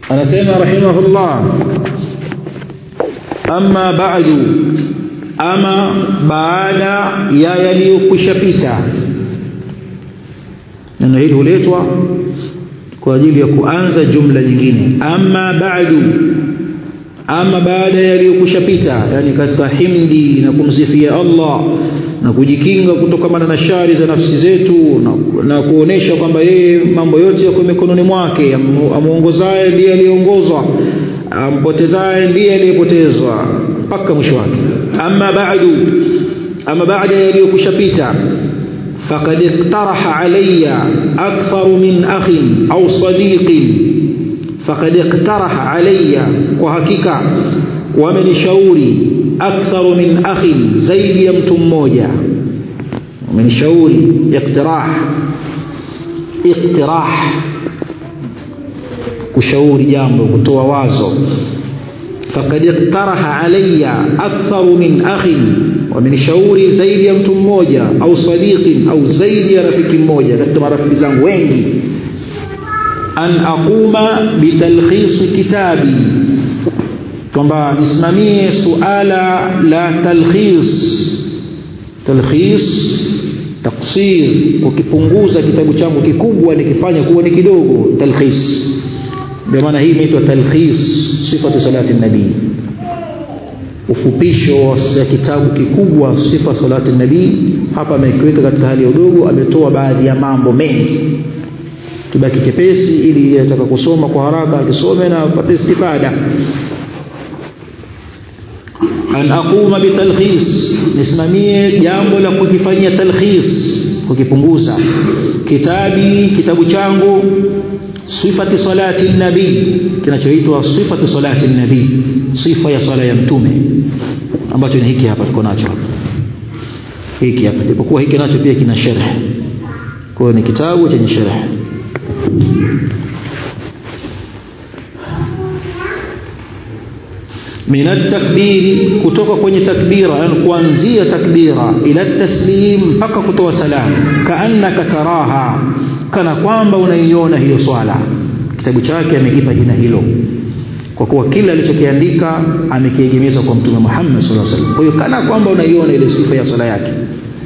anasema rahimahullah amma ba'du ama baada ya yaliyokwisha pita neno hili huletwa kwa ajili ya kuanza jumla nyingine amma ba'du ama baada ya yaliyokwisha pita yani katika himdi na kumsifia Allah na kujikinga kutokana na shari za nafsi zetu na, na kuonesha kwamba yeye mambo yote yako mikononi mwake amuongozaye ndiye aliyeongozwa ampotezaye ndiye aliyepotezwa mpaka mwisho wake amma ba'du ama baada yaliyokwisha pita faqad iqtaraha alayya akthar min akhin au sadiqin faqad iqtaraha alayya kwa hakika wamenishauri aktharu min akhin zaidi ya mtu mmoja wamenishauri iqtirah iqtirah kushauri jambo kutoa wazo faqad iqtaraha alayya aktharu min akhin wamenishauri zaidi ya mtu mmoja au sadiqin au zaidi ya rafiki mmoja katika marafiki zangu wengi an aquma bitalkhis kitabi kwamba nisimamie suala la talkhis talkhis taksir kukipunguza kitabu changu kikubwa nikifanya kuwa ni kidogo talkhis ndio maana hii inaitwa talkhis sifatu salati nabii ufupisho wa kitabu kikubwa sifa salati nabii hapa amekiweka katika hali ya udogo ametoa baadhi ya mambo mengi kibaki chepesi ili ataka kusoma kwa haraka akisome na apate istifada an aquma bitalkhis nisimamie jambo la kukifanyia talkhis kukipunguza kitabi kitabu changu sifati salati nabii kinachoitwa sifati salati nabii sifa ya sala ya mtume ambacho ni hiki hapa tuko nacho hapa hiki hapa japokuwa hiki nacho pia kina sharh kwa ni kitabu chenye sharh min at-takbiri kutoka kwenye takbira yani kuanzia takbira ila taslim mpaka kutoa salamu kaannaka taraha kana kwamba unaiona hiyo swala kitabu chake amekipa jina hilo kwa kuwa kila alichokiandika amekiegemeza kwa mtume Muhammad sallallahu alaihi wasallam kwa hiyo kana kwamba unaiona ile sifa ya swala yake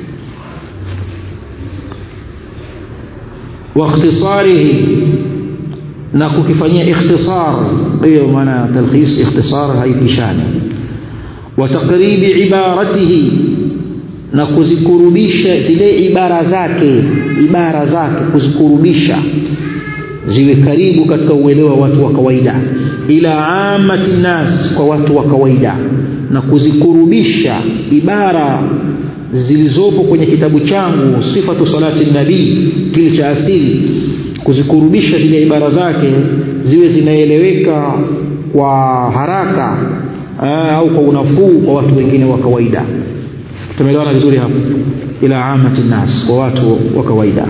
wa ikhtisarihi na kukifanyia ikhtisar hiyo maana talkhis ikhtisar haipishani wa taqribi ibaratihi na kuzikurubisha zile ibara zake ibara zake kuzikurubisha ziwe karibu katika uelewa wa watu wa kawaida ila amati nas kwa watu wa kawaida na kuzikurubisha ibara zilizopo kwenye kitabu changu sifatu salati nabii kile cha asili kuzikurubisha zile ibara zake ziwe zinaeleweka kwa haraka aa, au kwa unafuu kwa watu wengine wa kawaida tumeelewana vizuri hapo ila amati nas kwa watu wa kawaida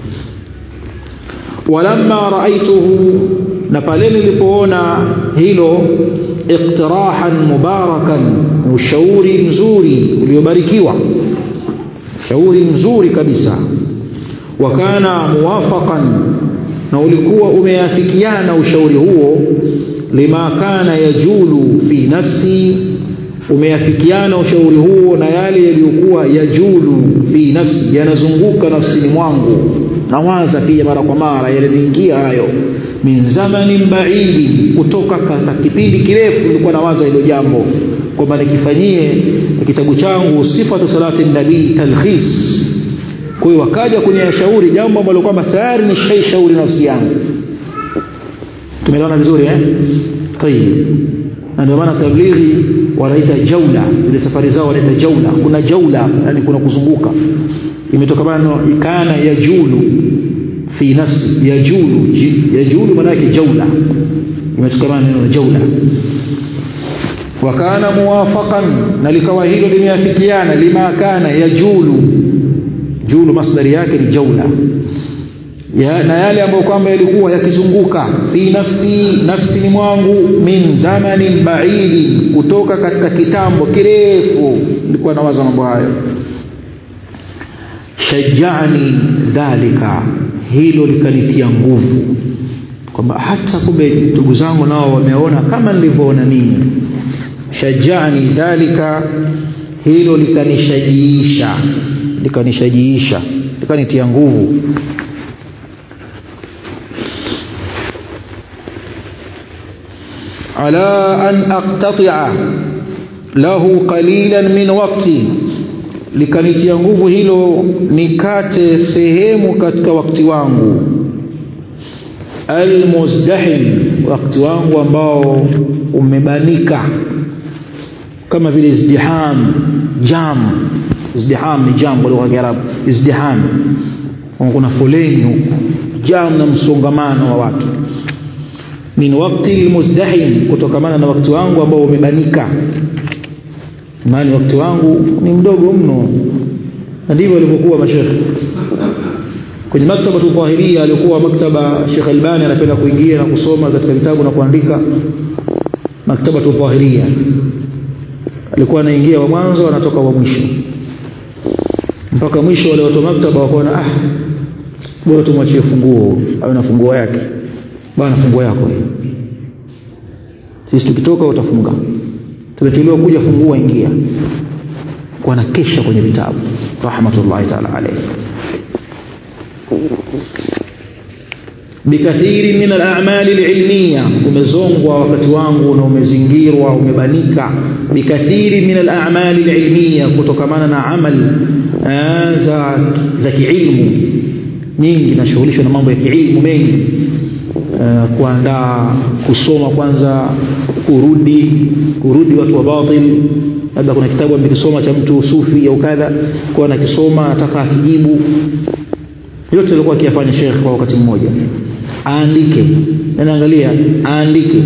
walamma raaituhu na pale nilipoona hilo iqtirahan mubarakan ushauri mzuri uliobarikiwa ushauri mzuri kabisa wakana muwafaqan na ulikuwa umeafikiana ushauri huo lima kana yajulu fi nafsi umeafikiana ushauri huo na yale yaliyokuwa yajulu fi nafsi yanazunguka nafsini mwangu nawaza pia mara kwa mara yaliniingia hayo min zamanin baidi kutoka katika kipindi kirefu nilikuwa nawaza hilo jambo kwamba nikifanyie kitabu changu sifatu salati nabii talkhis kwa hiyo wakaja kunishauri jambo ambalo kwamba tayari nishaishauri nafsi yangu tumeelewana vizuri eh tayib na ndio maana tablighi wanaita jaula ile safari zao wanaita jaula kuna jaula yani kuna kuzunguka imetokana kana yajulu fi nafsi yajulu yajulu maana yake jaula imetokana neno jaula wakana muwafaqan na likawa hilo limeafikiana lima kana yajulu julu masdari yake ni jaula ya, na yale ambayo kwamba yalikuwa yakizunguka fi nafsi nafsini mwangu min zamanin baidi kutoka katika kitambo kirefu nilikuwa nawaza mambo hayo shajani dhalika hilo likanitia nguvu kwamba hata kumbe ndugu zangu nao wameona kama nilivyoona nini shajani dhalika hilo likanishajiisha likanishajiisha likanitia nguvu ala an aqtatia lahu qalilan min waqti likanitia nguvu hilo nikate sehemu katika wakati wangu almuzdahim wakati wangu ambao umebanika kama vile izdiham jam izdiham ni jam kwa lugha ya Kiarabu izdiham kuna foleni huko jam na msongamano wa watu min wakti almuzdahim kutokamana na wakati wangu ambao umebanika maana wakati wangu ni mdogo mno na ndivyo walivyokuwa mashekhe kwenye maktaba tudhahiria alikuwa maktaba Sheikh Albani anapenda kuingia na kusoma katika vitabu na kuandika maktaba tudhahiria alikuwa anaingia wa mwanzo anatoka wa mwisho mpaka mwisho wale watu wa maktaba wakaona ah bora tumwachie funguo awe na funguo yake bwana funguo yako sisi tukitoka utafunga tumechelewa kuja fungua ingia kwa na kesha kwenye vitabu rahmatullahi ta'ala alayhi bikathiri min al-a'mali al-ilmiya umezongwa wakati wangu na umezingirwa umebanika bikathiri min al-a'mali al-ilmiya kutokamana na amal za za kiilmu nyingi nashughulishwa na mambo ya kiilmu mengi kuandaa kusoma kwanza kurudi kurudi watu wa batil labda kuna kitabu amekisoma cha mtu sufi au kadha kwa anakisoma anataka akijibu yote alikuwa akiyafanya Sheikh kwa wakati mmoja aandike naangalia aandike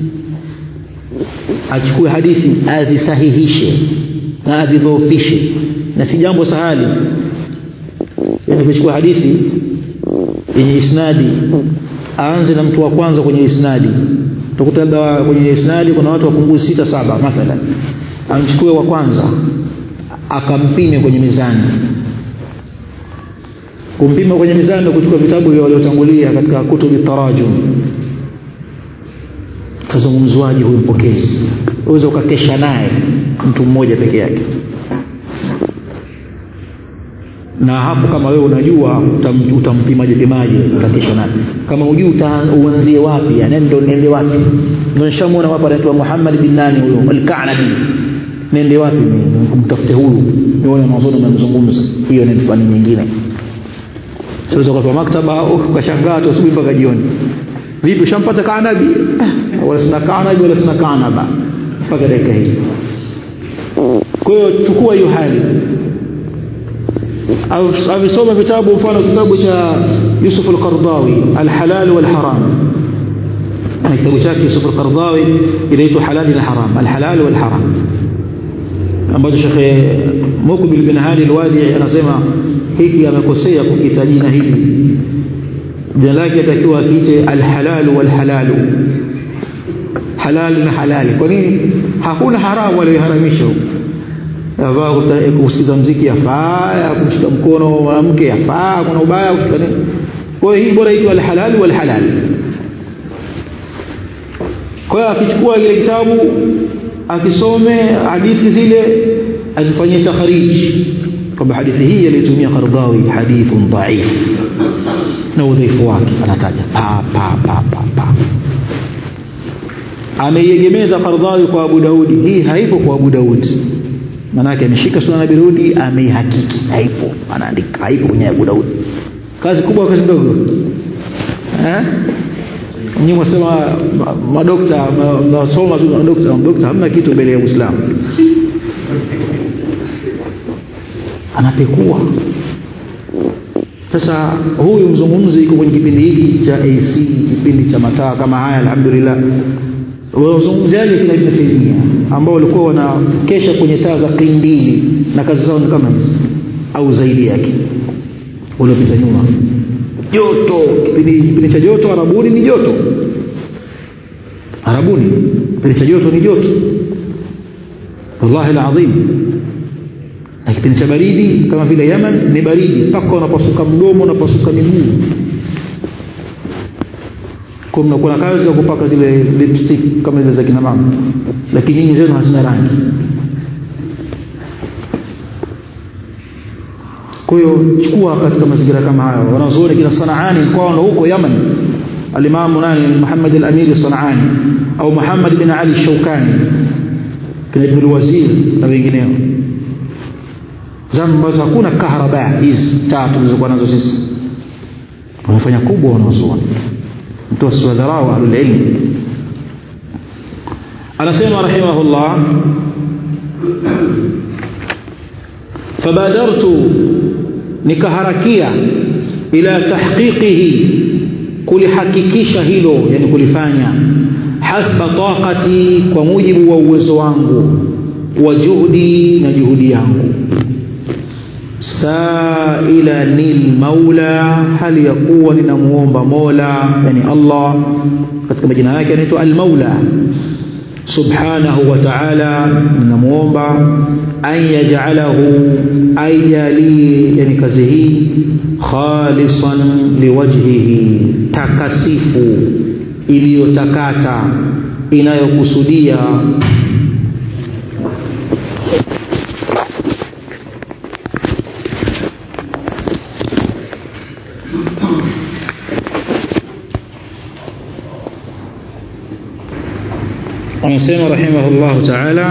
achukue hadithi azisahihishe na azidhoofishe na si jambo sahali yani kuchukua hadithi yenye isnadi aanze na mtu wa kwanza kwenye isnadi utakuta labda kwenye isnadi kuna watu wapungui sita saba mathalan amchukue wa kwanza akampime kwenye mizani kumpima kwenye mizani kuchukua vitabu vya waliotangulia katika kutubi tarajum kazungumzwaji huyu mpokezi uweze ukakesha naye mtu mmoja peke yake na hapo kama wewe unajua utampimaje pimaje utakesha naye kama hujui uanzie wapi yani ndo nende wapi ndio nishamuona hapa anaitwa Muhammad bin nani huyo al-Ka'nabi nende wapi mimi kumtafute huyu nione mwanzoni mnamzungumza hiyo ni fani nyingine siweza kwa maktaba ukashangaa tu asubuhi mpaka jioni vipi ushampata Ka'nabi wala sina Ka'nabi wala sina Ka'naba mpaka dakika hii kwa hiyo chukua hiyo hali amesoma vitabu mfano kitabu cha Yusuf al-Qardawi al-halal wal-haram kitabu chake Yusuf al-Qardawi inaitwa halal na haram al-halal wal-haram ambacho Sheikh Mukbil bin Hadi al-Wadi anasema hiki amekosea kukita jina hili jina lake atakiwa akiite al-halal wal-halal halal na halali kwa nini hakuna haramu aliyoharamisha yafaa kusikiza mziki yafaa kumshika mkono mwanamke yafaa kuna ubaya kushika nini kwa hiyo hii bora itwa alhalal walhalal kwa hiyo akichukua kile kitabu akisome hadithi zile azifanyie takharij kwamba hadithi hii aliyotumia Qardawi hadithun dhaif na udhaifu wake anataja pa pa pa pa pa ameiegemeza Qardawi kwa Abu Daudi hii haipo kwa Abu Daudi manake ameshika sunan Abi Daudi ameihakiki haipo anaandika haipo kwenye Abu Daudi kazi kubwa kazi ndogo eh nyinyi wasema madokta mnasoma tu madokta madokta hamna kitu mbele ya Uislamu anapekua sasa huyu mzungumzi yuko kwenye kipindi hiki cha AC kipindi cha mataa kama haya alhamdulillah wazungumzaji kina Ibn Taymiyyah ambao walikuwa wanakesha kwenye taa za kindili na kazi zao ni kama hizi au zaidi yake waliopita nyuma joto kipindi kipindi cha joto arabuni ni joto arabuni kipindi cha joto ni joto wallahi alazim na kipindi cha baridi kama vile Yaman ni baridi mpaka unapasuka mdomo unapasuka miguu kwa mnakuwa na kazi ya kupaka zile lipstick kama zile za kina mama lakini nyinyi zenu hazina rangi kwa hiyo chukua katika mazingira kama hayo wanazuoni kina Sanaani kwao ndo huko Yaman alimamu nani Muhammad al-Amir Sanaani au Muhammad bin Ali Shaukani kina Ibn al-Wazir na wengineo zama ambazo hakuna kahraba hizi tatu tulizokuwa nazo sisi wamefanya kubwa wanazuoni mtu asiwadharau ahlul ilm anasema rahimahullah fabadartu nikaharakia ila tahqiqihi kulihakikisha hilo yani kulifanya hasba taqati kwa mujibu wa uwezo wangu wa juhudi na juhudi yangu saila nil maula hali ya kuwa ninamuomba mola yani allah katika majina yake anaitwa almaula subhanahu wa ta'ala ninamuomba an yaj'alahu aijalie yani kazi hii khalisan liwajhihi takasifu iliyotakata inayokusudia anasema rahimahullahu ta'ala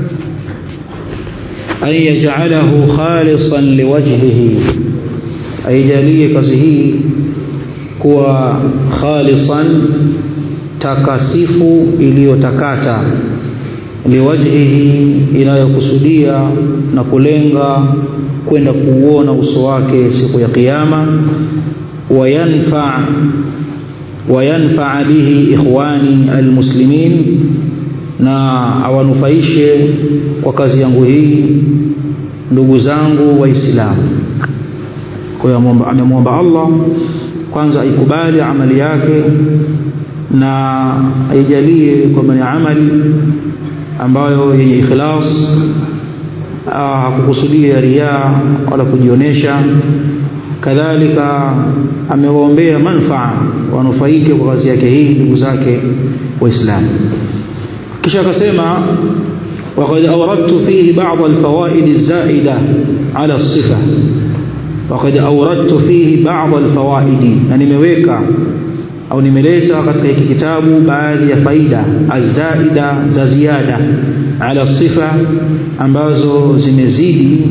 an yaj'alahu khalisan liwajhihi aijalie kazi hii kuwa khalisan takasifu iliyotakata liwajhihi inayokusudia na kulenga kwenda kuuona uso wake siku ya kiyama wayanfa wayanfa bihi ikhwani almuslimin na awanufaishe kwa kazi yangu hii ndugu zangu waislamu kwa hiyo amemwomba Allah kwanza aikubali amali yake na aijalie kwamba ni amali ambayo yenye ikhlas hakukusudia riaa wala kujionesha kadhalika amewaombea manfaa wanufaike kwa kazi yake hii ndugu zake waislamu kisha akasema وقد أوردت فيه بعض الفوائد الزائدة على الصفة وقد أوردت فيه بعض الفوائد يعني مeweka au nimeleta katika hiki kitabu baadhi ya faida azaida za ziada ala sifa ambazo zimezidi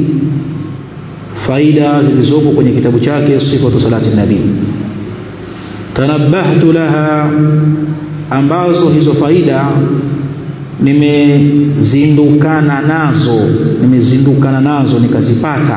faida zilizopo kwenye kitabu chake sifatu salati nabii tanabbahtu laha ambazo hizo faida nimezindukana nazo nimezindukana nazo nikazipata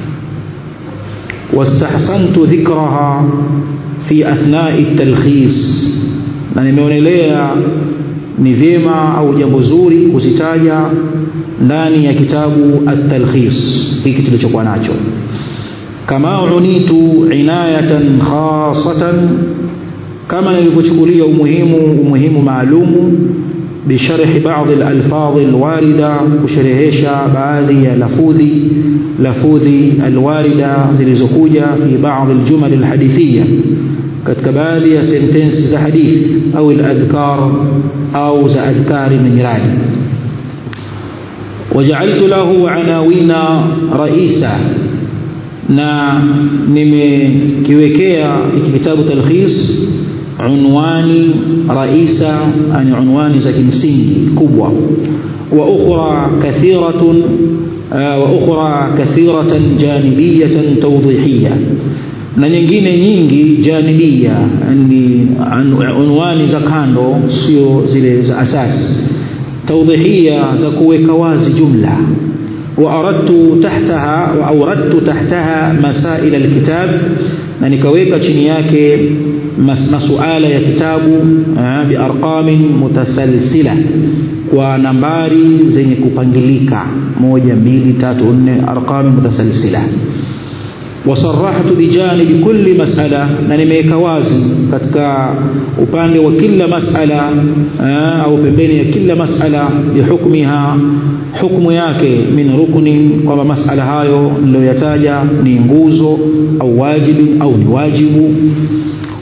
wastahsantu dhikraha fi athnai talkhis na nimeonelea ni vyema au jambo zuri kuzitaja ndani ya kitabu at-talkhis hiki tulichokuwa nacho kama unitu inayatan khasatan kama nilivyochukulia umuhimu umuhimu maalumu بشرح بعض الألفاظ الواردة كشرهشا بعضي لفوذي لفوذي الواردة زلزكوجة في بعض الجمل الحديثية katika baadhi ya sentensi za hadithi au al-adhkar au za adhkari na nyirani waja'altu lahu anawina raisa na nimekiwekea hiki kitabu talkhis unwani raisa ani unwani za kimsingi kubwa wa ukhra kathiratun wa ukhra kathiratan janibiyatan tawdihiyya na nyingine nyingi janibia yani unwani za kando sio zile za asasi tawdihia za kuweka wazi jumla waaradtu tahtaha wa awradtu tahtaha masail alkitab na nikaweka chini yake masuala ya kitabu biarqamin mutasalsila kwa nambari zenye kupangilika moja mbili tatu nne arqami mutasalsila wasarahtu bijanibi kulli masala na nimeweka wazi katika upande wa kila masala au pembeni ya kila masala bihukmiha hukmu yake min rukni kwamba masala hayo niliyoyataja ni nguzo au wajibi au ni wajibu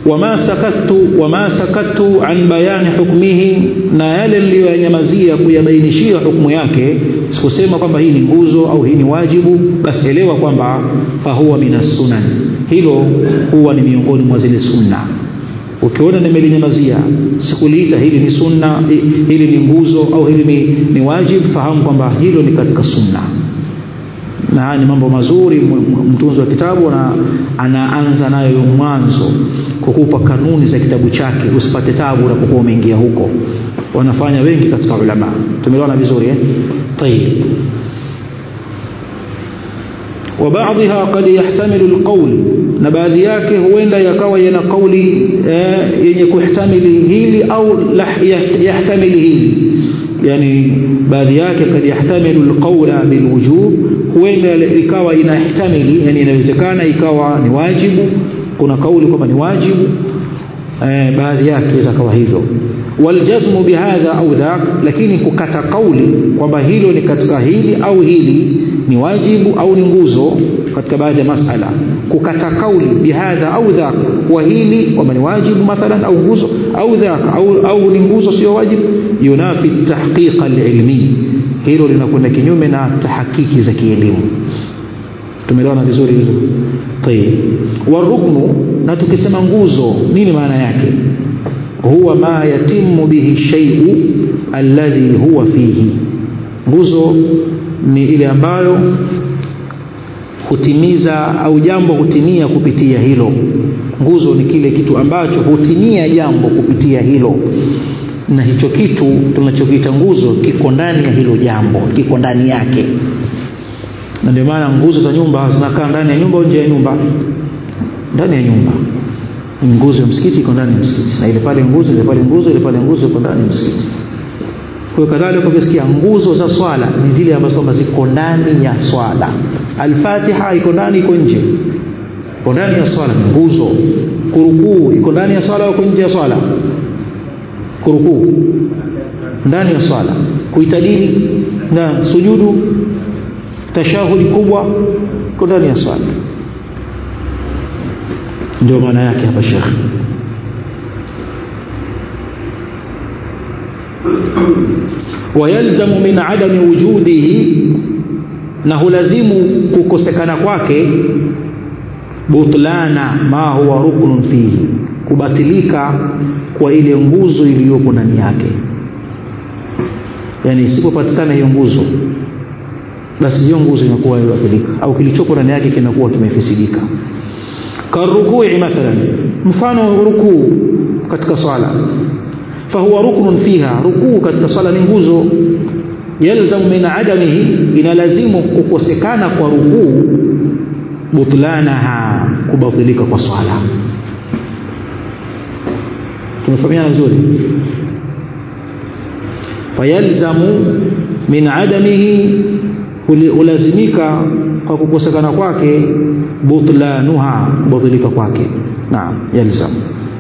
wama sakattu wama sakattu an bayani hukmihi na yale niliyoyanyamazia kuyabainishia hukumu yake sikusema kwamba hii ni nguzo au hii ni wajibu basi elewa kwamba fahuwa minas sunan hilo huwa ni miongoni mwa zile sunna ukiona nimelinyamazia sikuliita hili ni sunna hili ni nguzo au hili ni, ni wajib fahamu kwamba hilo ni katika sunna na haya ni mambo mazuri mtunzi wa kitabu na anaanza nayo mwanzo kukupa kanuni za kitabu chake usipate tabu unapokuwa umeingia huko wanafanya wengi katika ulama tumeelewana vizuri eh طيب وبعضها قد يحتمل القول na baadhi yake huenda yakawa yana kauli yenye kuhtamili hili au yahtamili hili yani baadhi yake kad yahtamilu alqawla bilwujub huenda ikawa inahtamili yani inawezekana ikawa ni wajibu kuna kauli kwamba ni wajibu eh, baadhi yake inaweza kawa hivyo waljazmu bihadha au dhak lakini kukata kauli kwamba hilo ni katika hili au hili ni wajibu au ni nguzo katika baadhi ya masala kukata kauli bihadha au dhak wa hili kwamba ni wajibu mathalan au nguzo au dhak au, au ni nguzo sio wajibu yunafi tahqiqa alilmi hilo linakwenda kinyume na tahakiki za kielimu tumeelewana vizuri hilo tayib waruknu na tukisema nguzo nini maana yake huwa ma yatimu bihi shay'u alladhi huwa fihi nguzo ni ile ambayo hutimiza au jambo hutimia kupitia hilo nguzo ni kile kitu ambacho hutimia jambo kupitia hilo na hicho kitu tunachokiita nguzo kiko ndani ya hilo jambo kiko ndani yake na ndio maana nguzo za nyumba zinakaa ndani ya nyumba au nje ya nyumba ndani ya nyumba nguzo ya msikiti iko ndani ya msikiti na ile pale nguzo ile pale nguzo ile pale nguzo iko ndani ya msikiti kwa kadhalika ukisikia nguzo za swala ni zile ambazo kwamba ziko ndani ya swala alfatiha iko ndani iko nje iko ndani ya swala ni nguzo kurukuu iko ndani ya swala au nje ya swala kurukuu ndani ya swala kuitadili na sujudu tashahudi kubwa iko ndani ya swala ndio maana yake hapa shekhe wayalzamu min adami wujudihi na hulazimu kukosekana kwake butlana ma huwa ruknun fihi kubatilika kwa ile nguzo iliyopo ndani yake yani isipopatikana hiyo nguzo basi hiyo nguzo inakuwa imebatilika au kilichopo ndani yake kinakuwa kimefisidika karukui mathalan mfano rukuu katika swala fahuwa ruknun fiha rukuu katika swala ni nguzo yalzamu min adamihi inalazimu kukosekana kwa rukuu butlanaha kubatilika kwa swala tumefahamiana vizuri fayalzamu min adamihi hulazimika kwa kukosekana kwake butlanuha kubatilika kwake naam yalzam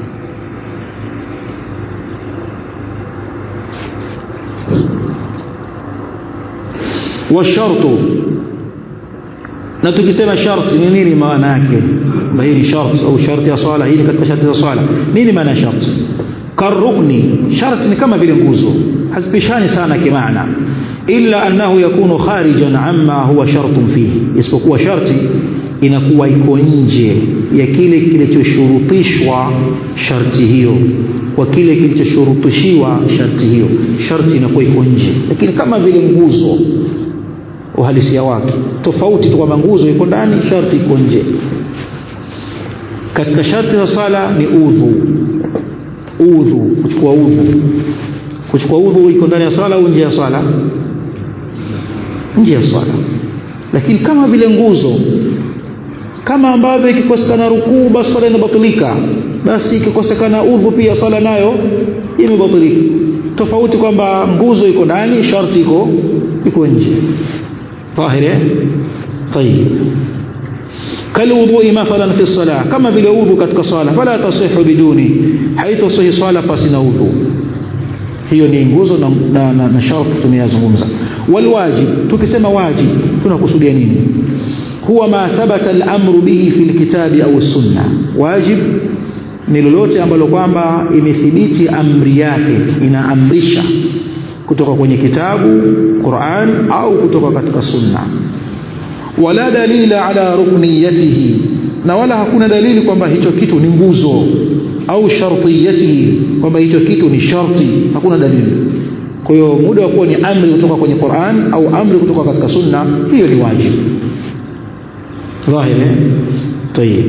washartu na tukisema sharti ni nini maana yake hii ni sharti au sharti ya swala hii ni katika sharti za swala nini maana ya sharti karukni sharti ni kama vile nguzo hazipishani sana kimaana illa annahu yakunu kharijan amma huwa shartun fihi isipokuwa sharti inakuwa iko nje ya kile kilichoshurutishwa sharti hiyo kwa kile kilichoshurutishiwa sharti hiyo sharti inakuwa iko nje lakini kama vile nguzo uhalisia wake tofauti tu kwamba nguzo iko ndani sharti iko nje katika sharti za sala ni udhu udhu kuchukua udhu kuchukua udhu iko ndani ya swala au nje ya swala nje ya swala lakini kama vile nguzo kama ambavyo ikikosekana rukuu basi swala inabatilika basi ikikosekana udhu pia swala nayo imebatilika tofauti kwamba nguzo iko ndani sharti iko iko nje ظاهر طيب كالوضوء مثلا في الصلاة كما بالوضوء katika swala فلا تصح بدونه haitosihi swala pasi na udhu hiyo ni nguzo na, na, na, na sharti tumeyazungumza walwajib tukisema wajib tunakusudia nini huwa ma thabata al-amru bihi fi al-kitabi au sunna wajib ni lolote ambalo kwamba imethibiti amri yake inaamrisha kutoka kwenye kitabu Qur'an au kutoka katika sunna wala dalila ala rukniyatihi na wala hakuna dalili kwamba hicho kitu ni nguzo au shartiyatihi kwamba hicho kitu ni sharti hakuna dalili kwa hiyo muda wa kuwa ni amri kutoka kwenye Qur'an au amri kutoka katika sunna hiyo ni wajibu dhahiri tayib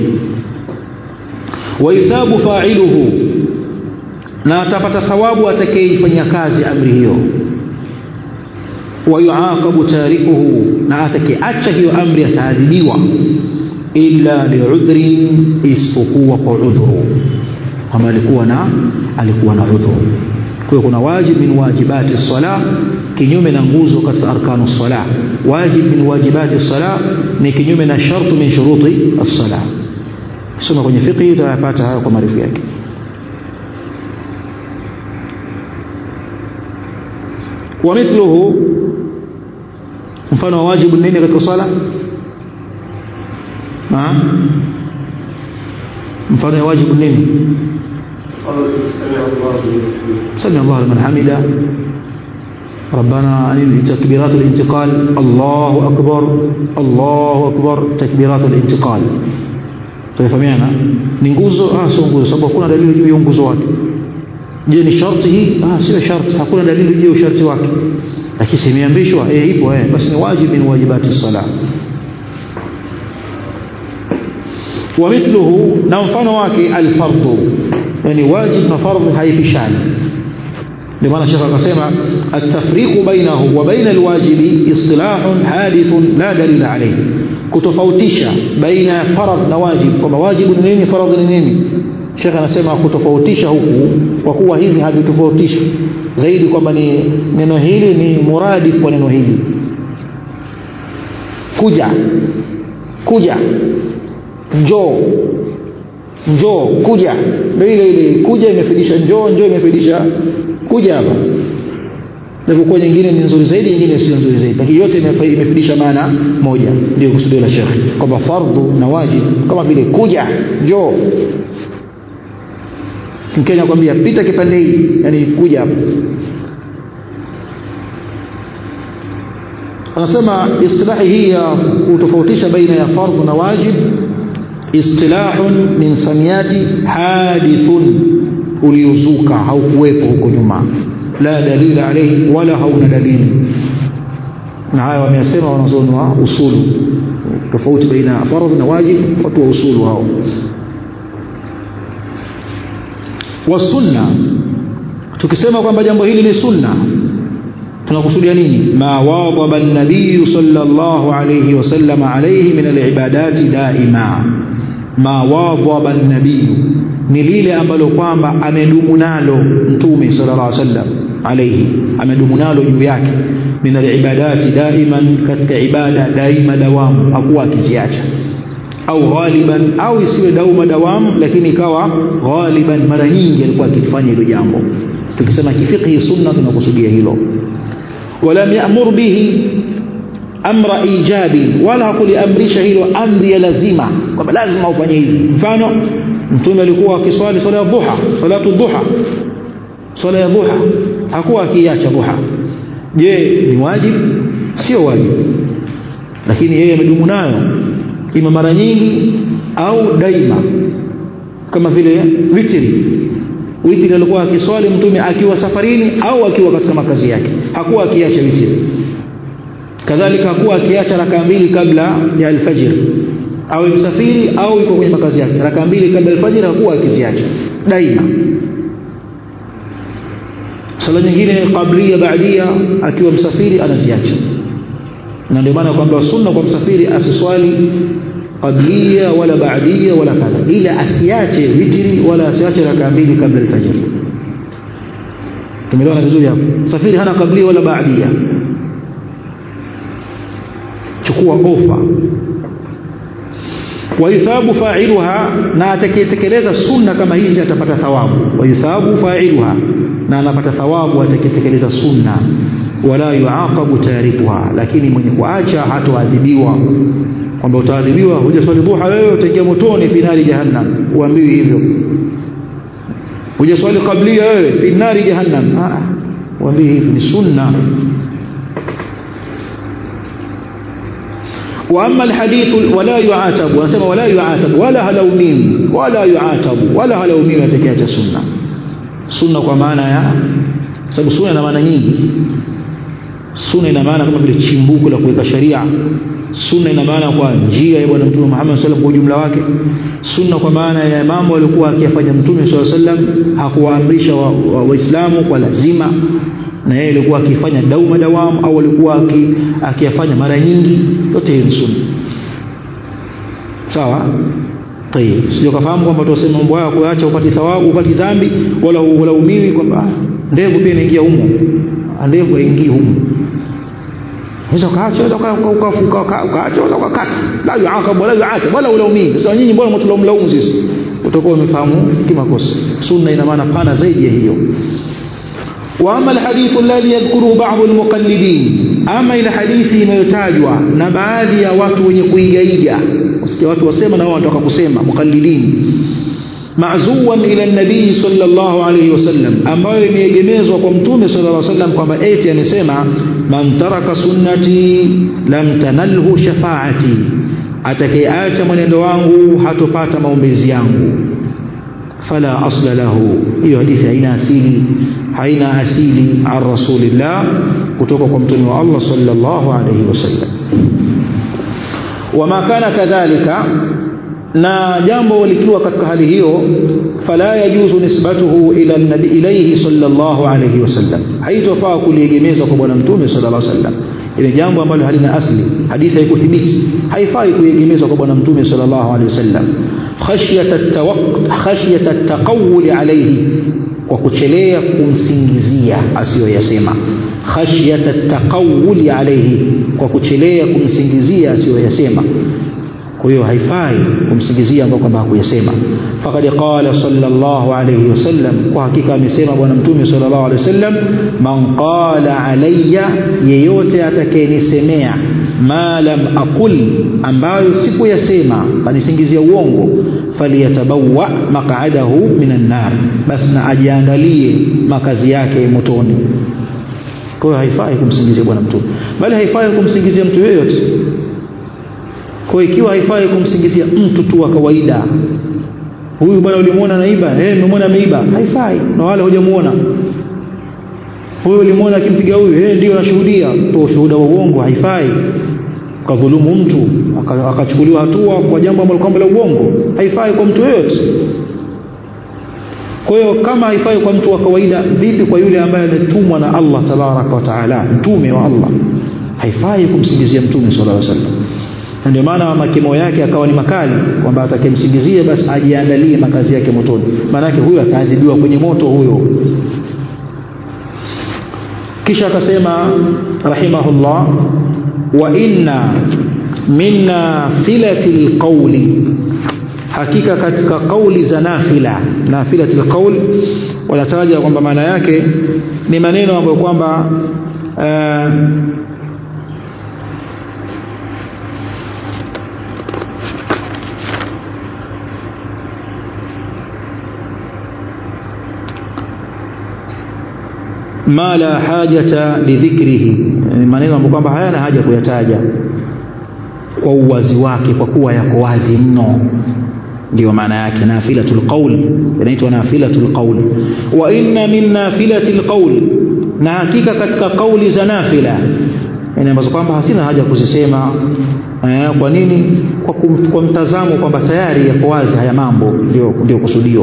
wa ithabu fa'iluhu na atapata thawabu atakayeifanyia kazi amri hiyo wa yuaqabu tarikuhu na atakayeacha hiyo amri ataadhibiwa illa li'udhrin isipokuwa kwa udhuru kama alikuwa na alikuwa na udhuru kwa hiyo kuna wajib min wajibati sala kinyume na nguzo katika arkanu sala wajib min wajibati sala ni kinyume na shartu min shuruti as-sala soma kwenye fiqh utayapata hayo kwa maarifa yake ومثله mfano wa wajibu nini katika sala naam mfano wa wajibu nini سمع الله لمن حمده ربنا عن تكبيرات الانتقال الله أكبر الله أكبر تكبيرات الانتقال tunafahamiana ni nguzo ah sio nguzo sababu hakuna dalili juu ya nguzo wake je ni sharti hii ah sio sharti hakuna dalili juu ya usharti wake lakini simeambishwa eh ipo eh basi ni wajibu min wajibati sala wa mithluhu na mfano wake alfardhu yani wajib na fardhu haipishani ndio maana shekha akasema at-tafriqu bainahu wa baina alwajibi istilahun hadithun la dalila alayhi kutofautisha baina ya faradh na wajib kwamba wajibu ni nini faradh ni nini shekh anasema kutofautisha huku kwa kuwa hivi havitofautishi zaidi kwamba ni neno hili ni muradi kwa neno hili kuja kuja njoo njoo kuja ndio ile ile kuja imefidisha njoo njoo imefidisha kuja hapa japokuwa nyingine ni nzuri zaidi nyingine sio nzuri zaidi lakini yote imefidisha maana moja ndio kusudio la shekhi kwamba fardhu na wajib kama vile kuja njoo mkenya kwambia pita kipande hii yani kuja hapa anasema istilahi hii ya kutofautisha baina ya fardhu na wajib istilahun min samiyati hadithun uliozuka haukuwepo huko nyuma la dalila alayhi wala hauna dalili na haya wameyasema wanazuoni wa usulu tofauti baina ya fardh na wajib watu wa usulu hao wasunna tukisema kwamba jambo hili ni sunna tunakusudia nini ma wadaba an-nabiy sallallahu alayhi wasallam alayhi min al-ibadati daima ma wadaba an-nabiy ni lile ambalo kwamba amedumu nalo mtume sallallahu alaihi wasallam alayhi amedumu nalo juu yake min al-ibadati daiman katika ibada daima dawamu hakuwa akiziacha au ghaliban au isiwe dauma dawamu lakini ikawa ghaliban mara nyingi alikuwa akifanya hilo jambo tukisema kifiqhi sunna tunakusudia hilo walam ya'mur bihi amra ijabi wala hakuliamrisha hilo amri ya lazima kwamba lazima ufanye hivi mfano mtume alikuwa akiswali swala ya dhuha salatu dhuha swala ya dhuha hakuwa akiacha dhuha je ni wajibu sio wajibu lakini yeye amedumu nayo ima mara nyingi au daima kama vile witri witri alikuwa akiswali mtume akiwa safarini au akiwa katika makazi yake hakuwa akiacha witri kadhalika hakuwa akiacha raka mbili kabla ya alfajr au msafiri au yuko kwenye makazi yake raka mbili kabla alfajr hakuwa akiziacha daima sala nyingine qablia baadia akiwa msafiri anaziacha na ndio maana kwamba sunna kwa msafiri asiswali qablia wala baadia wala kadha ila asiache witri wala asiache raka mbili kabla alfajr tumeelewana vizuri hapo msafiri hana qablia wala baadia chukua ofa wayuthabu fa'iluha na atakayetekeleza sunna kama hizi atapata thawabu wayuthabu fa'iluha na anapata thawabu atakayetekeleza sunna wala yuaqabu tarikuha lakini mwenye kuacha hatoadhibiwa kwamba utaadhibiwa hujaswali dhuha wewe utaingia motoni finali jahannam uambiwi hivyo hujaswali qablia wewe fi nari jahannam ah waambie hivi ni sunna واما الحديث ولا يعاتب wanasema wala yuatabu wala halaumiwi wala yuatabu wala halaumiwi atakayeacha sunna sunna kwa maana ya sababu sunna ina maana nyingi sunna ina maana kama vile chimbuko la kuweka sharia sunna ina maana kwa njia ya bwana mtume Muhammad sallam kwa ujumla wake sunna kwa maana ya mambo alikuwa akiyafanya mtume sallallahu alaihi wasallam hakuwaamrisha waislamu wa, wa kwa lazima na yeye alikuwa akifanya dauma dawamu au alikuwa akiyafanya mara nyingi yote hiyo ni sunna sawa tayeb sio kafahamu kwamba tuwasema mambo haya kuacha upati thawabu upati dhambi wala ulaumiwi kwamba ndevu pia inaingia humo ndevu haingii humo unaweza ukaacha ukaacha wala ukakata la yuaqab wala yuatab wala ulaumii sasa nyinyi mbona mtulaumlaumu sisi utakuwa umefahamu kimakosa sunna ina maana pana zaidi ya hiyo واما الحديث الذي يذكره بعض المقلدين اما الى hadithi inayotajwa na baadhi ya watu wenye kuigaiga usikia watu wasema na wao wanataka kusema muqallidin ma'zuwan ila nabii sallallahu alayhi wasallam ambayo imeegemezwa kwa mtume sallallahu alayhi wasallam kwamba eti amesema man taraka sunnati lam tanalhu shafaati atakayeacha mwenendo wangu hatopata maombezi yangu fala asla lahu hiyo hadithi haina asili haina asili an rasulillah kutoka kwa mtume wa Allah sallallahu alayhi wasallam wama kana kadhalika na jambo likiwa katika hali hiyo fala yajuzu nisbatuhu ila nabi ilayhi sallallahu alayhi wasallam haitofaa kuliegemeza kwa bwana mtume sallallahu alayhi wasallam ile jambo ambalo halina asli hadithi haikuthibiti haifai kuegemezwa kwa bwana mtume sallallahu alayhi wasallam khashyata at-tawaqqu khashyata at-taqawul alayhi kwa kuchelea kumsingizia asiyoyasema khashyata at-taqawul alayhi kwa kuchelea kumsingizia asiyoyasema kwa hiyo haifai kumsingizia ambao kwamba hakuyasema faqad qala sallallahu alayhi wasallam kwa hakika amesema bwana mtume sallallahu alayhi wasallam man qala alayya yeyote atakayenisemea ma lam aqul ambayo sikuyasema kanisingizia uongo faliyatabawa maq'adahu minan nar basi na ajiandalie makazi yake motoni kwa hiyo haifai kumsingizia bwana mtume bali haifai kumsingizia mtu yeyote kwa ikiwa haifai kumsingizia mtu tu wa kawaida huyu bwana ulimuona naiba eh umemwona ameiba haifai na wala hujamuona huyu ulimuona akimpiga huyu eh ndio nashuhudia to ushuhuda wa uongo haifai kadhulumu mtu akachukuliwa hatua kwa jambo ambalo kwamba la uongo haifai kwa mtu yeyote kwa hiyo kama haifai kwa mtu wa kawaida vipi kwa yule ambaye ametumwa na Allah tabaraka wa taala mtume wa Allah haifai kumsingizia mtume sallallahu alaihi wasallam na ndio maana makimo yake akawa ni makali kwamba atakayemsingizia basi ajiandalie makazi yake motoni maanake huyo ataadhibiwa kwenye moto huyo kisha akasema rahimahullah wa inna min nafilati lqauli hakika katika kauli za nafila nafilati lqaul wanataja kwamba maana yake ni maneno ambayo kwamba uh, ma la hajata lidhikrihi maneno ambayo kwamba hayana haja kuyataja kwa uwazi wake kwa kuwa yako wazi mno ndio maana yake nafilatul qawl inaitwa nafilatul qawl wa inna min nafilatil qawl na hakika katika kauli za nafila yani ambazo kwamba hasina haja kuzisema eh, kwa nini kwa, kum, kwa mtazamo kwamba tayari yako wazi haya mambo ndio ndio kusudio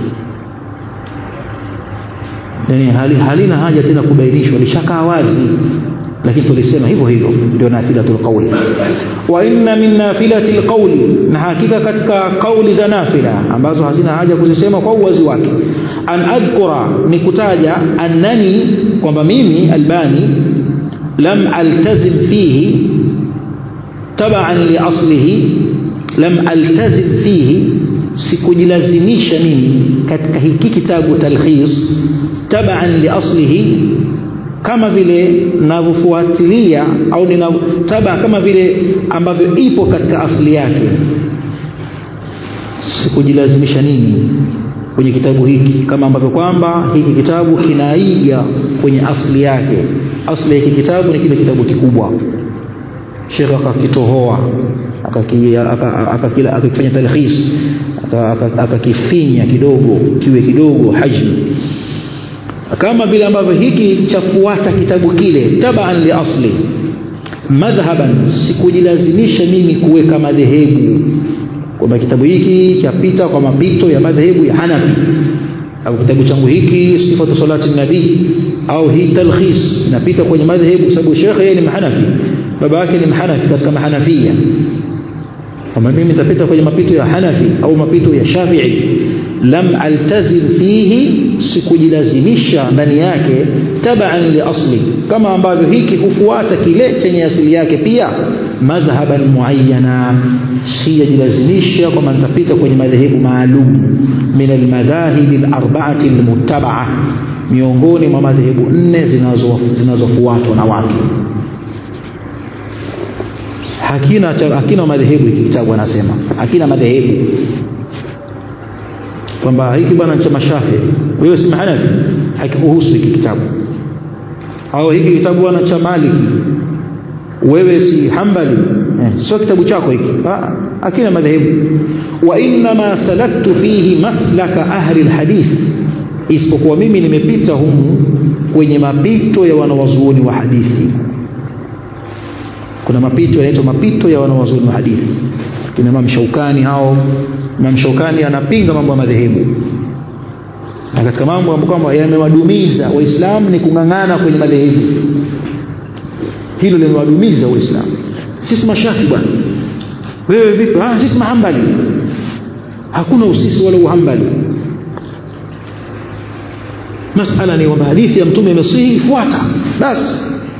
yani hali, halina haja tena kubainishwa lishakaa wazi lakini tulisema hivyo hivyo ndio nafilatul qawli wa inna min nafilatil qawli na hakika katika kauli za nafila ambazo hazina haja kuzisema kwa uwazi wake an adhkura ni kutaja annani kwamba mimi albani lam altazim fihi taban li aslihi lam altazim fihi sikujilazimisha mimi katika hiki kitabu talkhis taban li aslihi kama vile ninavyofuatilia au taba kama vile ambavyo ipo katika asili yake sikujilazimisha nini kwenye kitabu hiki kama ambavyo kwamba hiki kitabu kinaiga kwenye asli yake asli ya hiki kitabu ni kile kitabu kikubwa Sheikh akakitohoa akakifanya talkhis akakifinya kidogo kiwe kidogo hajmi kama vile ambavyo hiki chafuata kitabu kile taban li asli madhhaban sikujilazimisha mimi kuweka madhehebu kwamba kitabu hiki chapita kwa mapito ya madhehebu ya Hanafi au kitabu changu hiki sifatu salati nabii au hii talkhis inapita kwenye madhehebu sababu shekhe yeye ni mahanafi baba yake ni mahanafi katika mahanafia kama mimi nitapita kwenye mapito ya Hanafi au mapito ya Shafi'i lam altazim fihi sikujilazimisha ndani yake tabaan li asli kama ambavyo hiki hufuata kile chenye asili yake pia madhhaban muayyana sijajilazimisha kwamba nitapita kwenye madhehebu maalum min almadhahibi alarba'ati almuttaba'a miongoni mwa madhehebu nne zinazofuatwa na watu hakina hakina madhehebu hiki kitabu anasema hakina madhehebu kwamba hiki bwana cha mashafi wewe si mahanafi hakikuhusu hiki kitabu au hiki kitabu bwana cha maliki wewe si hambali eh, sio kitabu chako hiki hakina madhehebu wa inma salaktu fihi maslaka ahli alhadith isipokuwa mimi nimepita humu kwenye mapito ya wanawazuoni wa hadithi kuna mapito yanaitwa mapito ya wanawazuoni wa hadithi kina Imam Shaukani hao Imam Shaukani anapinga mambo ya madhehebu na katika mambo ambayo kwamba yamewadumiza waislamu ni kung'ang'ana kwenye madhehebu hilo limewadumiza waislamu sisi mashafi bwana wewe vipi ah sisi mahambali hakuna usisi wala uhambali masala ni kwamba hadithi ya mtume imesihi fuata basi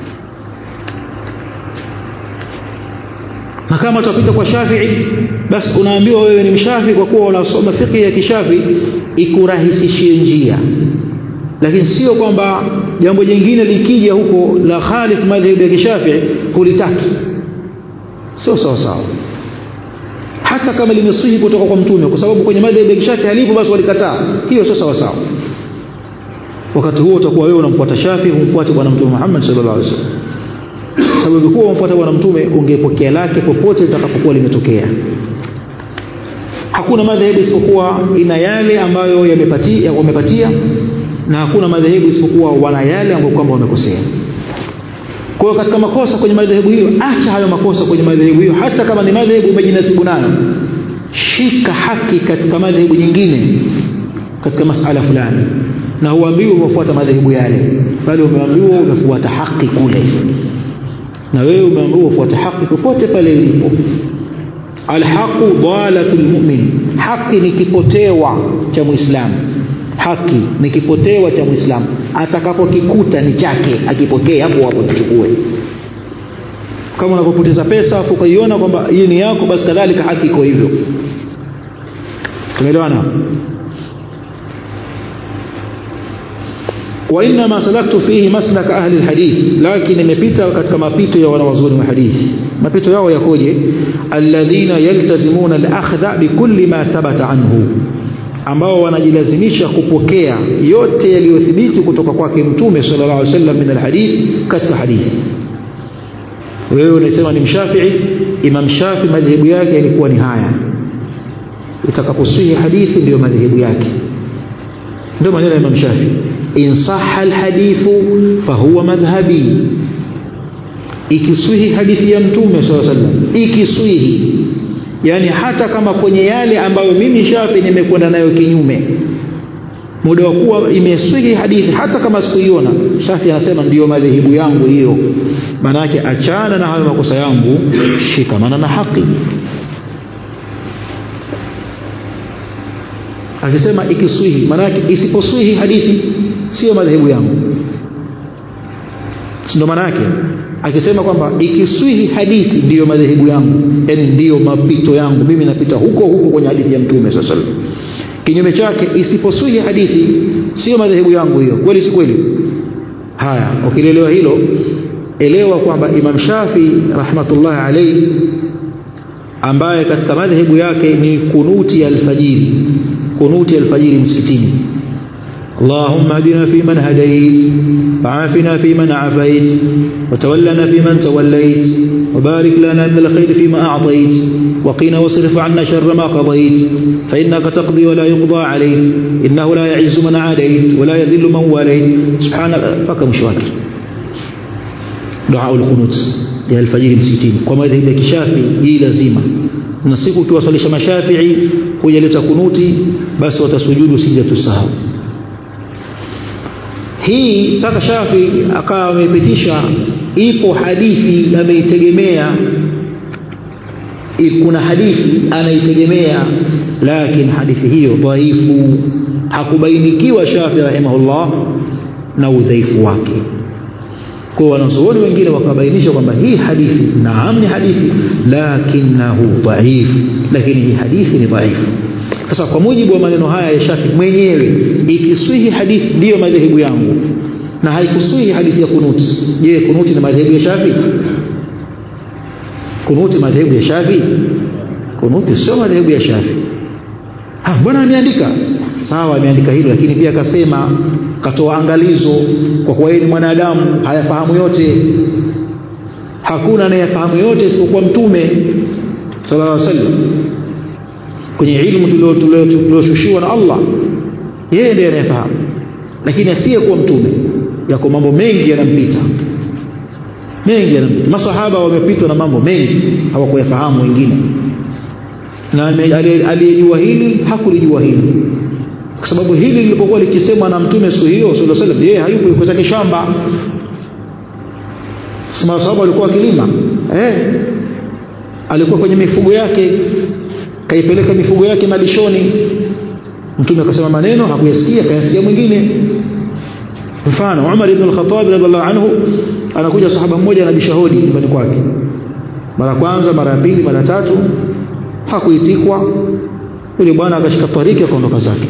na kama utapita kwa Shafi'i basi unaambiwa wewe ni mshafi kwa kuwa unasoma fiqh ya kishafi ikurahisishie njia lakini sio kwamba jambo jingine likija huko la khalif madhhabi ya kishafi hulitaki sio sawa sawa hata kama limesihi kutoka kwa mtume kwa sababu kwenye madhhabi ya kishafi halipo basi walikataa hiyo sio sawa sawa wakati huo utakuwa wewe unamfuata shafi humfuati bwana mtume Muhammad sallallahu alaihi wasallam sababu kuwa umfuata bwana mtume ungepokea lake popote litakapokuwa limetokea hakuna madhehebu isipokuwa ina yale ambayo yamepatia wamepatia na hakuna madhehebu isipokuwa wana yale ambayo kwamba wamekosea kwa hiyo katika makosa kwenye madhehebu hiyo acha hayo makosa kwenye madhehebu hiyo hata kama ni madhehebu umejinasibu nayo shika haki katika madhehebu nyingine katika masala fulani na huambiwi umefuata madhehebu yale bali umeambiwa umefuata haki kule na wewe umeambiwa ufuate haki popote pale ilipo alhaqu dalatul mu'min haki ni kipotewa cha muislamu haki ni kipotewa cha muislamu atakapokikuta ni chake akipokee hapo hapo kichukue kama unapopoteza pesa afu ukaiona kwamba hii ni yako basi kadhalika haki iko hivyo tumeelewana وإنما سلكت فيه مسلك أهل الحديث لكن nimepita katika mapito ya wanawazuoni wa hadithi mapito yao yakoje alladhina yaltazimuna al-akhdha bikulli ma thabata anhu ambao wanajilazimisha kupokea yote yaliyothibiti kutoka kwake mtume sallallahu alaihi wasallam min alhadith katika hadithi wewe unasema ni mshafii imam shafi madhehebu yake ilikuwa ni haya itakaposihi hadithi ndiyo madhehebu yake ndio maneno ya imam shafi in sahha alhadithu fahuwa madhhabi ikiswihi hadithi ya mtume sallallahu alaihi wasallam ikiswihi yani hata kama kwenye yale ambayo mimi shafi nimekwenda nayo kinyume muda wa kuwa imeswihi hadithi hata kama sikuiona shafi anasema ndiyo madhehebu yangu hiyo maana yake achana na hayo makosa yangu shikamana na haki akisema ikiswihi maana yake isiposwihi hadithi sio madhehebu yangu ndio maana yake akisema kwamba ikiswihi hadithi ndiyo madhehebu yangu yani ndiyo mapito yangu mimi napita huko huko kwenye hadithi ya mtume sallallahu alaihi wasallam kinyume chake isiposwihi hadithi sio madhehebu yangu hiyo kweli si kweli haya ukilielewa hilo elewa kwamba Imam Shafi rahmatullahi alayhi ambaye katika madhehebu yake ni kunuti ya alfajiri kunuti alfajiri msikitini اللهم اهدنا فيمن هديت وعافنا فيمن عافيت وتولنا فيمن توليت وبارك لنا من الخير فيما أعطيت وقنا واصرف عنا شر ما قضيت فإنك تقضي ولا يقضى عليك إنه لا يعز من عاديت ولا يذل من واليت سبحانك فك مشواكر دعاء القنوت ya alfajiri msikitini kwa madhehebu ya kishafi hii lazima na siku ukiwasalisha mashafii hujaleta kunuti basi watasujudu sijatu sahau hii mpaka shafi akawa amepitisha ipo hadithi ameitegemea kuna hadithi anaitegemea lakini hadithi hiyo dhaifu hakubainikiwa shafi rahimahullah na udhaifu wake kwa wanazuoni wengine wakabainisha kwamba hii hadithi naam ni hadithi lakinahu dhaif lakini hii hadithi ni dhaifu sasa kwa mujibu wa maneno haya ya Shafi mwenyewe ikiswihi hadithi ndiyo madhehebu yangu na haikuswihi hadithi ya kunuti je kunuti ni madhehebu ya Shafi kunuti madhehebu ya Shafi kunuti sio madhehebu ya Shafi ah bwana ameandika sawa ameandika hilo lakini pia akasema katoa angalizo kwa kuwa yeye ni mwanadamu hayafahamu yote hakuna anayefahamu yote isipokuwa mtume sallallahu alaihi wasallam kwenye ilmu tulioshushiwa na Allah yeye ndiye anayefahamu lakini asiyekuwa mtume yako mambo mengi yanampita mengi yanampita masahaba wamepitwa na mambo mengi hawakuyafahamu wengine na aliyejua hili hakulijua hili kwa sababu hili lilipokuwa likisemwa na mtume siku hiyo sallallahu alaihi wasallam yeye hayupo yuko zake shamba sahaba walikuwa wakilima eh alikuwa kwenye mifugo yake kaipeleka mifugo yake malishoni mtume akasema maneno hakuyasikia kayasikia mwingine mfano Umar ibn al-Khattab radhiallahu anhu anakuja sahaba mmoja anabisha hodi nyumbani kwake mara kwanza mara ya pili mara tatu hakuitikwa yule bwana akashika tariki akaondoka zake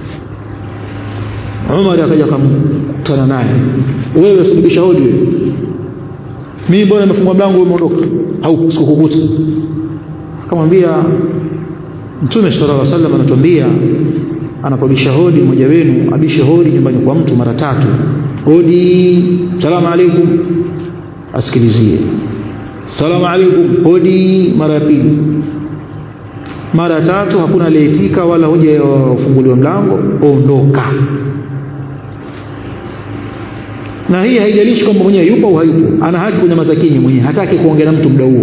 Umar akaja akamkutana naye wewe sulubisha hodi wewe mimi bwana nimefungwa mlango umeondoka au sikukukuta akamwambia Mtume sallallahu alaihi wasallam anatuambia anapobisha hodi mmoja wenu abishe hodi nyumbani kwa mtu mara tatu hodi salamu alaikum asikilizie salamu alaikum hodi mara ya pili mara ya tatu hakuna aliyeitika wala hoja ufunguliwa mlango ondoka na hii haijalishi kwamba mwenyewe yupo au hayupo ana haki kunyamaza kimya mwenyewe hataki kuongea na mtu muda huo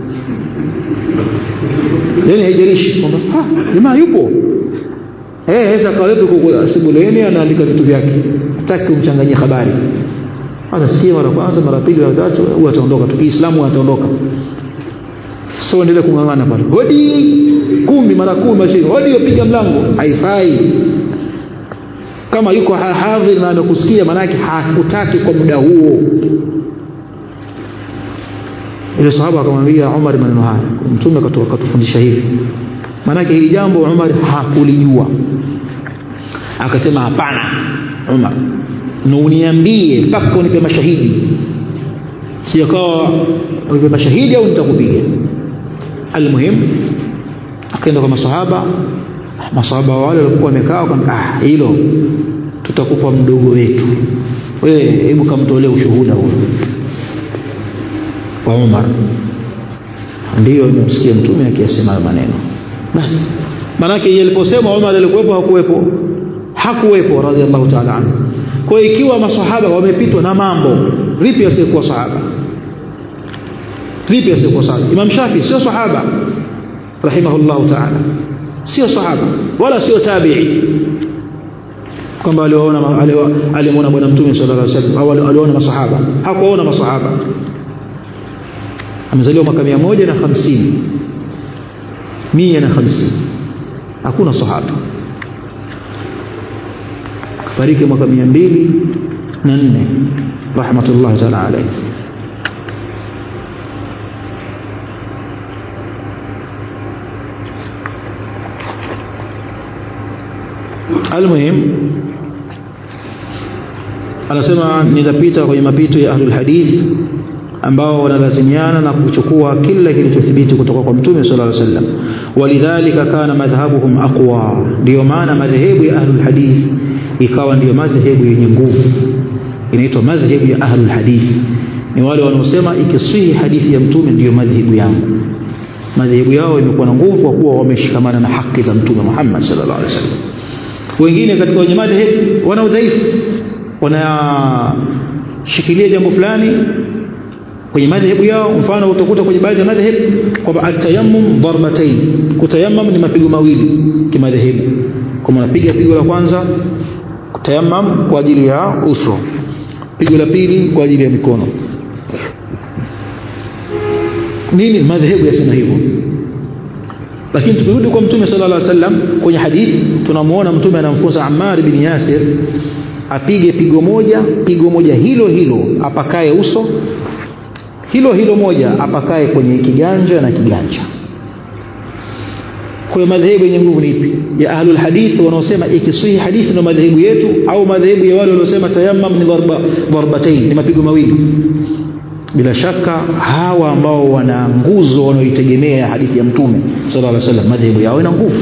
yani haijalishi kwamba jamaa yupo eh sasa kawepo kwa sebuleni anaandika vitu vyake hataki kumchanganyia habari atasikia mara kwanza mara pili mara tatu huwa ataondoka tu Kiislamu ataondoka so endelee kung'ang'ana pale hodi kumi mara kumi mashini hodi yopiga mlango haifai kama yuko hadhir na amekusikia manake hakutaki kwa muda huo ile sahaba akamwambia Umar maneno haya mtume akatufundisha hivi maanake hili jambo Umar hakulijua akasema hapana Umar na uniambie mpaka unipe mashahidi sijakawa unipe mashahidi au nitakupiga almuhim akaenda kwa masahaba masahaba wale walikuwa wamekaa wakamwambia ah hilo tutakupa mdogo wetu wewe hebu kamtolee ushuhuda huo kwa Umar ndiyo nimsikia mtume akiyasema maneno basi manake yeye aliposema Umar alikuwepo hakuwepo hakuwepo radhiallahu ta'ala anhu kwa ikiwa masahaba wamepitwa na mambo vipi asiyekuwa sahaba vipi asiyekuwa sahaba Imam Shafi sio sahaba rahimahullahu ta'ala sio sahaba wala sio tabi'i kwamba aliwaona alimuona bwana mtume sallallahu alaihi wasallam au aliona masahaba hakuona masahaba amezaliwa mwaka 150 150 hakuna sahaba kafariki mwaka 204 rahmatullahi ta'ala alayhi almuhim anasema nitapita kwenye mapito ya ahlul hadith ambao wanalazimiana na kuchukua kila kilichothibiti kutoka kwa mtume sallallahu alaihi wasallam walidhalika kana madhhabuhum aqwa ndio maana madhehebu ya ahlul hadith ikawa ndio madhehebu yenye nguvu inaitwa madhehebu ya ahlul hadith ni wale wanaosema ikiswihi hadithi ya mtume ndiyo madhehebu yangu madhehebu yao imekuwa na nguvu kwa kuwa wameshikamana na haki za mtume Muhammad sallallahu alaihi wasallam wengine katika wenye madhehebu wana udhaifu wanashikilia jambo fulani kwenye madhehebu yao mfano utakuta kwenye baadhi ya madhehebu kwamba atayammum darbatain kutayammam ni mapigo mawili kimadhehebu kama unapiga pigo la kwanza kutayammam kwa ajili ya uso pigo la pili kwa ajili ya mikono nini madhehebu yasema hivyo lakini tukirudi kwa mtume sallallahu alaihi wasallam kwenye hadithi tunamuona mtume anamfunza Ammar bin Yasir apige pigo moja pigo moja hilo hilo apakae uso hilo hilo moja apakae kwenye kiganja na kiganja kwa hiyo madhehebu yenye nguvu ni ipi ya ahlul hadith wanaosema ikiswihi hadithi ndio madhehebu yetu au madhehebu ya wale wanaosema tayammam ni darba darbatain ni mapigo mawili bila shaka hawa ambao wana nguzo wanaoitegemea hadithi ya mtume sallallahu alaihi wasallam madhehebu yao ina nguvu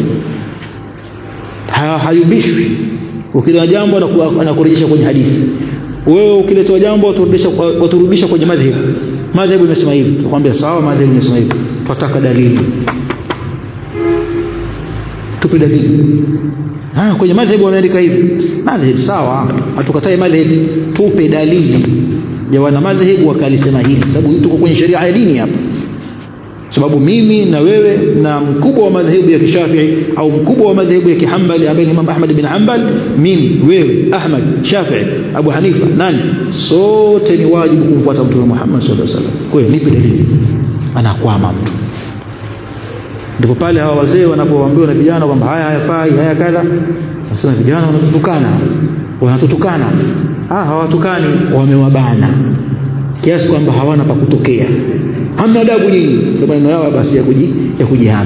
hayumbishwi ukileta jambo anakurejesha kwenye hadithi wewe ukiletewa jambo waturudisha waturudisha kwenye madhehebu madhehebu imesema hivi tukwambia sawa madhehebu imesema hivi tunataka dalili tupe dalili ah kwenye madhehebu wameandika hivi madhehebu sawa hatukatai madhehebu tupe dalili ya wana madhehebu wakalisema hili sababu tuko kwenye sheria ya dini hapa sababu mimi na wewe na mkubwa wa madhehebu ya kishafii au mkubwa wa madhehebu ya kihambali ambaye ni Imam Ahmad bin Hanbal mimi wewe Ahmad Shafii Abu Hanifa nani sote ni wajibu kumfuata mtume Muhammad sallallahu alaihi wasallam kwa hiyo nipe dalili anakwama mtu ndipo pale hawa wazee wanapoambiwa na vijana kwamba haya hayafai haya kadha nasema vijana wanatutukana wanatutukana ah hawatukani wamewabana kiasi kwamba hawana pa kutokea hamna adabu nyinyi ndio maneno yao basi ya kuji ya kujihami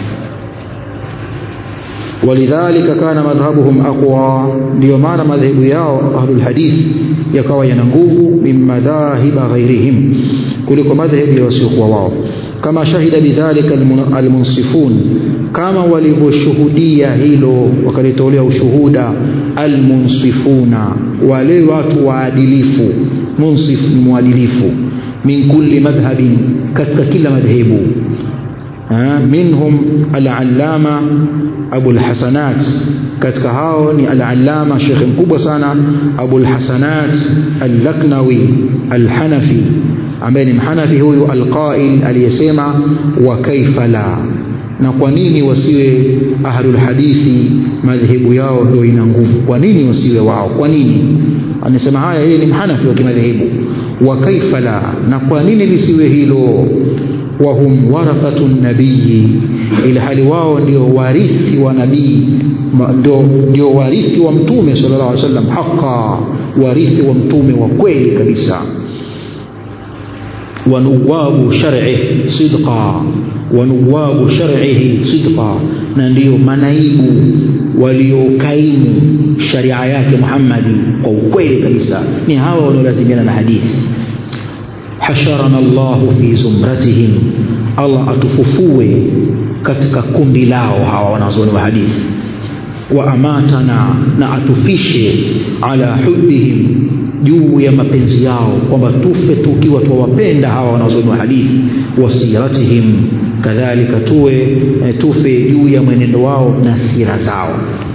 walidhalika kana madhhabuhum aqwa ndio maana madhehebu yao ahlul hadith yakawa yana nguvu min madhahiba ghairihim kuliko madhehebu ya wasiokuwa wao kama shahida bidhalika almunsifun kama walivyoshuhudia hilo wakalitolea ushuhuda almunsifuna wale watu waadilifu munsif ni mwadilifu min kulli madhhabin katika kila madhehebu minhum al-allama Abu al-Hasanat katika hao ni al-allama shekhe mkubwa sana Abu al-Hasanat al-Laknawi al-Hanafi ambaye ni mhanafi huyu al-qail aliyesema wa kaifa la na kwa nini wasiwe ahlul hadithi madhehebu yao ndio ina nguvu kwa nini wasiwe wao kwa nini anasema haya yeye ni mhanafi wa kimadhehebu wa kaifa la na kwa nini lisiwe hilo wahum warathatu nabii ila hali wao ndio warithi wa nabii ndio ndio warithi wa mtume sallallahu alaihi wasallam haqa warithi wa mtume wa kweli kabisa wanuwabu shar'i sidqa wanuwabu shar'ihi sidqa na ndio manaibu waliokaimu sharia yake Muhammadi kwa ukweli kabisa ni hawa wanaolazimiana na hadithi hasharana Allahu fi zumratihim Allah atufufue katika kundi lao hawa wanazuoni wa hadithi wa amatana na atufishe ala hubbihim juu ya mapenzi yao kwamba tufe tukiwa tuwapenda hawa wanazuoni wa hadithi wasiratihim kadhalika tuwe e, tufe juu ya mwenendo wao na sira zao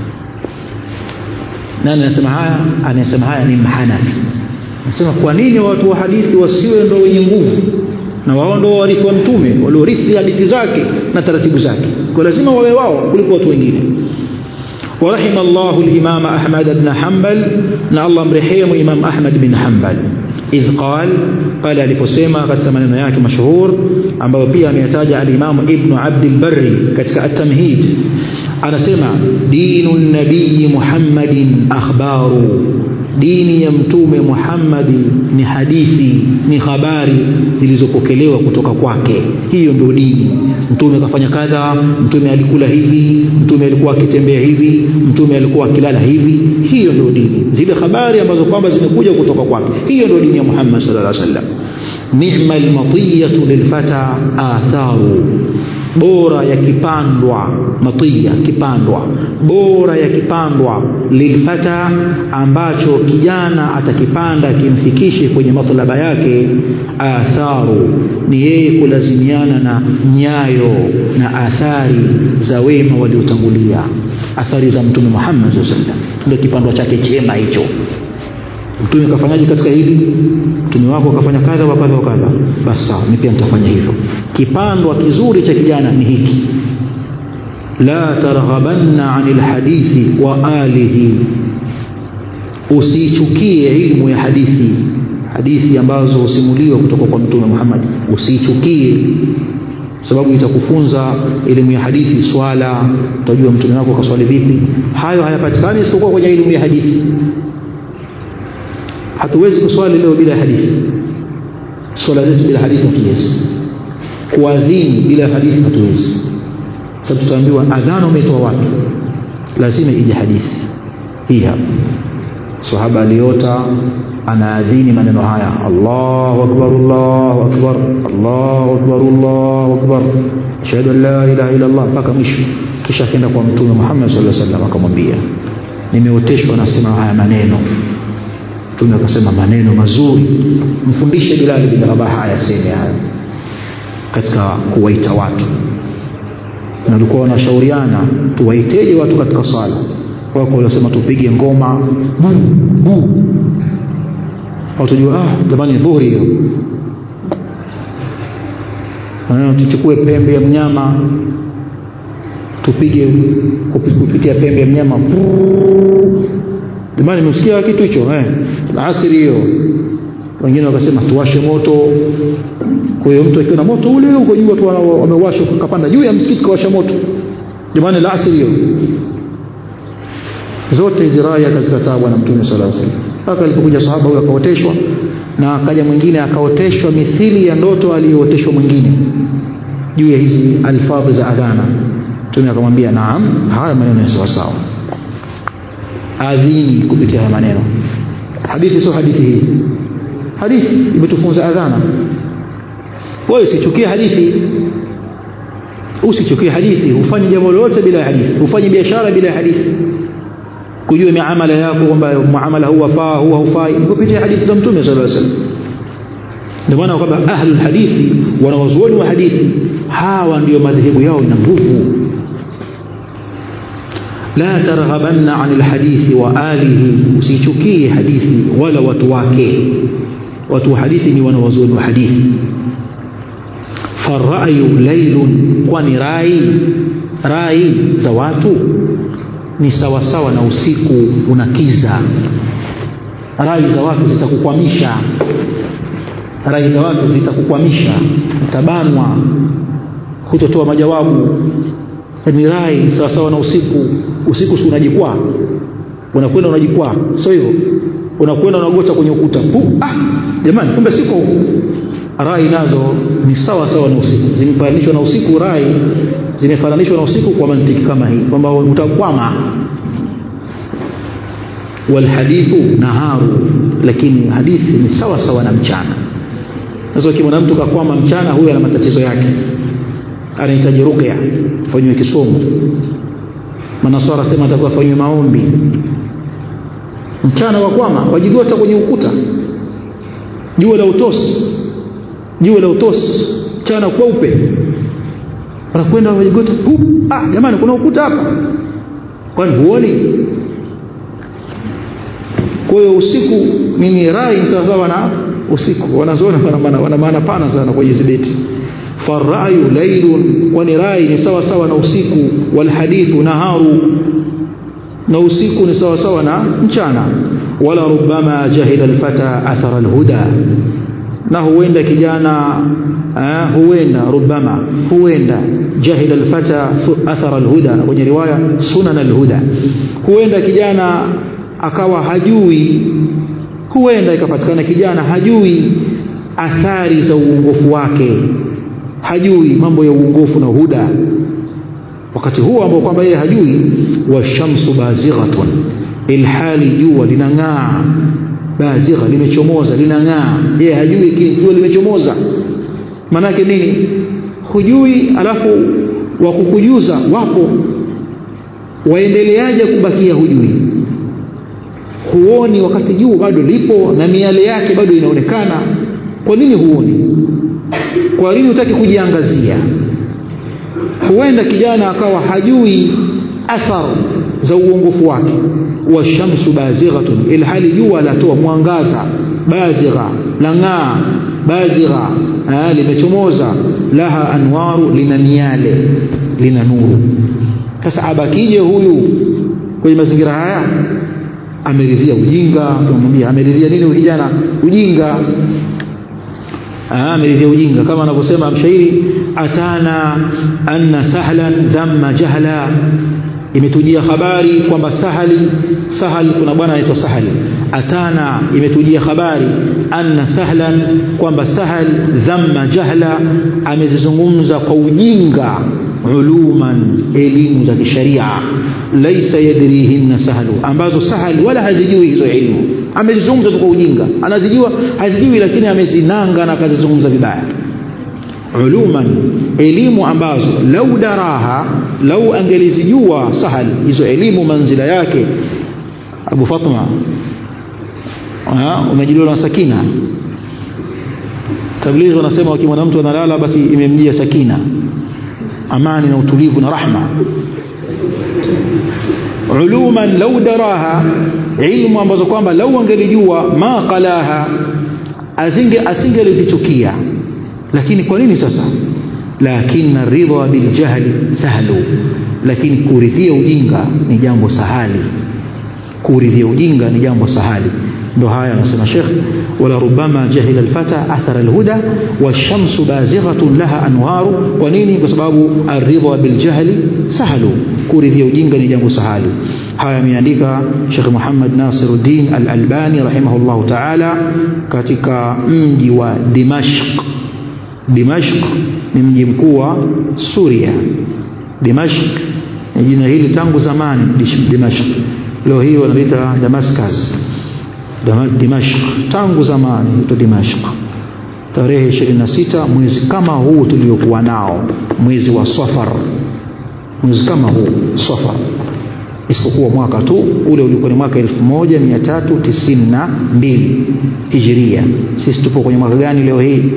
nani anasema haya anasema haya ni mhanafi anasema kwa nini watu wa hadithi wasiwe ndo wenye nguvu na wao ndo warithi wa mtume waliorithi hadithi zake na taratibu zake kwa lazima wawe wao kuliko watu wengine ورحم الله الإمام أحمد بن حنبل نا الله مرحيم إمام أحمد بن حنبل إذ قال قال aliposema katika maneno yake mashuhur ambayo pia ameyataja al-Imam Ibn Abd al-Barri katika at-Tamhid anasema dinu nabii Muhammadin akhbaru dini ya mtume Muhammadi ni hadithi ni habari zilizopokelewa kutoka kwake hiyo ndio dini mtume akafanya kadha mtume alikula hivi mtume alikuwa akitembea hivi mtume alikuwa akilala hivi hiyo ndio dini zile habari ambazo kwamba zimekuja kutoka kwake hiyo ndio dini ya Muhammad sallallahu alaihi wasallam ni'mal matiyatu lilfata atharu bora yakipandwa matiya kipandwa bora yakipandwa lilfata ambacho kijana atakipanda kimfikishe kwenye matlaba yake atharu ni yeye kulazimiana na nyayo na athari za wema waliotangulia athari za mtume Muhammad sallallahu alaihi wasallam ndio kipandwa chake chema hicho mtume kafanyaje katika hili mtume wako akafanya kadha wa kadha wa kadha basi sawa mimi pia nitafanya hivyo kipandwa kizuri cha kijana ni hiki la targhabanna anil hadithi wa alihi usichukie ilmu ya hadithi hadithi ambazo husimuliwa kutoka kwa mtume Muhammad usichukie sababu itakufunza elimu ya hadithi swala utajua mtume wako kaswali vipi hayo hayapatikani isipokuwa kwenye elimu ya hadithi hatuwezi kuswali leo bila hadithi swala zetu bila hadithi hatuwezi kuadhini bila hadithi hatuwezi sababu tutaambiwa adhana umetoa watu lazima ije hadithi hii hapa sahaba aliota anaadhini maneno haya Allahu akbar Allahu akbar Allahu akbar Allahu akbar ashhadu an la ilaha illa Allah mpaka mwisho kisha akaenda kwa mtume Muhammad sallallahu alaihi wasallam akamwambia nimeoteshwa nasema haya maneno mtume akasema maneno mazuri mfundishe Bilal bin Rabah ayaseme haya katika kuwaita watu na walikuwa wanashauriana tuwaiteje watu katika sala wako waliosema tupige ngoma bu bu au tujua ah jamani dhuhuri hiyo tuchukue pembe ya mnyama tupige kupitia pembe ya mnyama jamani mmesikia kitu hicho eh asiri hiyo wengine wakasema tuwashe moto kwa hiyo mtu akiwa na moto ule huko juu watu wamewasha kapanda juu ya msikiti kawasha moto jamani la asiri hiyo zote hizi raya akazikataa bwana mtume sallallahu alaihi wasallam mpaka alipokuja sahaba huyo akaoteshwa na akaja mwingine akaoteshwa mithili ya ndoto aliyooteshwa mwingine juu ya hizi alfadhi za adhana mtume akamwambia naam haya maneno ni sawa sawa adhini kupitia haya maneno hadithi sio hadithi hii hadithi imetufunza adhana wewe usichukie hadithi usichukie hadithi ufanye jambo lolote bila hadithi ufanye biashara bila hadithi kujua miamala yako kwamba muamala huu wafaa huu haufai kupitia hadithi za mtume sallallahu alaihi wasallam ndio maana kwamba ahlul hadithi wanawazuoni wa hadithi hawa ndio madhehebu yao ina nguvu la targhabanna anil hadithi wa alihi usichukie hadithi wala watu wake watu wa hadithi ni wanawazuoni wa hadithi farayu lailun kwani rai rai za watu ni sawasawa na usiku unakiza rai za watu zitakukwamisha rai za watu zitakukwamisha utabanwa hutotoa majawabu ni rai sawasawa na usiku usiku si unajikwaa unakwenda unajikwaa sio hivyo unakwenda unagota kwenye ukuta Pu, ah jamani kumbe siko rai nazo ni sawa sawa na usiku zimefananishwa na usiku rai zimefananishwa na usiku kwa mantiki kama hii kwamba utakwama walhadithu naharu lakini hadithi ni sawa sawa na mchana sasa ukimwona mtu kakwama mchana huyo ana matatizo yake anahitaji ruqya fanywe kisomo manasara sema atakuwa fanywe maombi mchana wakwama wajigota kwenye ukuta jua la utosi jua la utosi mchana kweupe wanakwenda wajigota ah jamani kuna ukuta hapa kwani huoni kwa hiyo usiku mimi rai sawasawa na usiku wanazoona wana maana pana sana kwa hizi beti farayu lailun kwani rai ni sawa sawa na usiku walhadithu naharu na usiku ni sawa sawa na mchana wala rubama jahila alfata athara alhuda na huenda kijana eh, huenda rubama huenda jahila alfata athara alhuda kwenye riwaya sunan alhuda huenda kijana akawa hajui huenda ikapatikana kijana hajui athari za uongofu wake hajui mambo ya uongofu na huda wakati huo ambao kwamba yeye hajui washamsu bazighatun ilhali jua linang'aa bazigha limechomoza linang'aa yeye hajui jua limechomoza maanake nini hujui alafu wa kukujuza wapo waendeleaje kubakia hujui huoni wakati jua bado lipo na miale yake bado inaonekana kwa nini huoni kwa nini hutaki kujiangazia huenda kijana akawa hajui athar za uongofu wake washamsu bazighatun ilhali jua latoa mwangaza bazigha lang'aa bazigha limechomoza laha anwaru lina miale lina nuru sasa abakije huyu kwenye mazingira haya ameridhia ujinga tunamwambia ameridhia nini kijana ujinga ameridhia ujinga kama anavyosema mshairi atana anna sahlan dhamma jahla imetujia habari kwamba sahali sahal kuna bwana anaitwa sahali atana imetujia habari anna sahlan kwamba sahal dhamma jahla amezizungumza kwa ujinga uluman elimu za kisharia laisa yadrihinna sahlu ambazo sahal wala hazijui hizo elimu amezizungumza tu kwa ujinga anazijua hazijui lakini amezinanga na akazizungumza vibaya uluman elimu ambazo lau daraha lau angelizijua sahal hizo elimu manzila yake abu fatma umejiliwa na sakina tablighi wanasema wakimwona mtu analala basi imemjia sakina amani na utulivu na rahma uluman lau daraha ilmu ambazo kwamba lau angelijua ma qalaha asinge asingelizichukia lakini kwa nini sasa lakini ridha biljahli sahlu lakini kuridhia ujinga ni jambo sahali kuridhia ujinga ni jambo sahali ndo haya anasema Sheikh wala rubama jahila alfata athara alhuda washamsu bazighatun laha anwaru kwa nini kwa sababu aridha biljahli sahlu kuridhia ujinga ni jambo sahali haya ameandika Sheikh Muhammad Nasiruddin Al-Albani rahimahullahu ta'ala katika mji wa Dimashq Dimashq ni mji mkuu wa Suria Dimashq ni jina hili tangu zamani Dimashq leo hii wanaita Damascus Dimashq tangu zamani ito Dimashq tarehe 26 mwezi kama huu tuliokuwa nao mwezi wa Safar mwezi kama huu Safar isipokuwa mwaka tu ule ulikuwa ni mwaka 1392 Hijria sisi tupo kwenye mwaka gani leo hii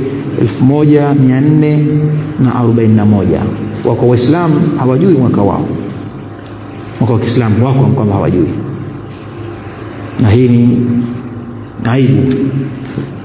1441 wako waislamu hawajui mwaka wao mwaka wa Kiislamu wako kwamba hawajui na hii ni aibu